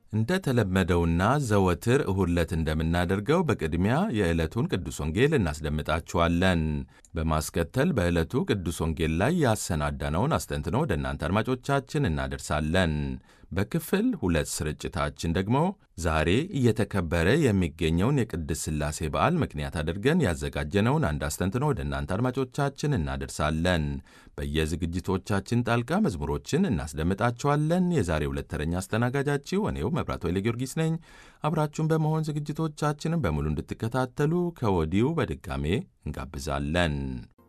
እንደ ተለመደውና ዘወትር እሁድ ዕለት እንደምናደርገው በቅድሚያ የዕለቱን ቅዱስ ወንጌል እናስደምጣችኋለን። በማስከተል በዕለቱ ቅዱስ ወንጌል ላይ ያሰናዳነውን አስተንትኖ ወደ እናንተ አድማጮቻችን እናደርሳለን። በክፍል ሁለት ስርጭታችን ደግሞ ዛሬ እየተከበረ የሚገኘውን የቅድስት ሥላሴ በዓል ምክንያት አድርገን ያዘጋጀነውን አንድ አስተንትኖ ወደ እናንተ አድማጮቻችን እናደርሳለን። በየዝግጅቶቻችን ጣልቃ መዝሙሮችን እናስደምጣችኋለን። የዛሬ ሁለት ተረኛ አስተናጋጃችሁ እኔው መብራት ወይለ ጊዮርጊስ ነኝ። አብራችሁን በመሆን ዝግጅቶቻችንን በሙሉ እንድትከታተሉ ከወዲሁ በድጋሜ እንጋብዛለን።